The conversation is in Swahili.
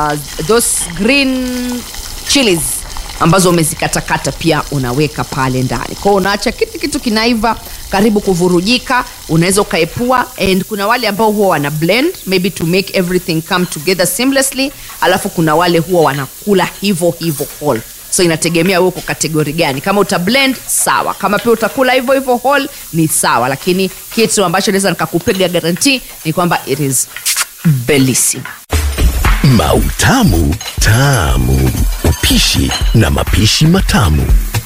uh, those green chilies ambazo umezikatakata pia unaweka pale ndani kwao unaacha kitu kitu kinaiva karibu kuvurujika unaweza ukaepua and kuna wale ambao huwa wana blend maybe to make everything come together seamlessly alafu kuna wale huwa wanakula hivyo hivyo whole so inategemea wewe uko kategori gani kama uta blend sawa kama pia utakula hivyo hivyo whole ni sawa lakini kitu ambacho naweza nikakupiga garanti ni kwamba it is bellissima Mautamu Tamu. Upishi na mapishi matamu.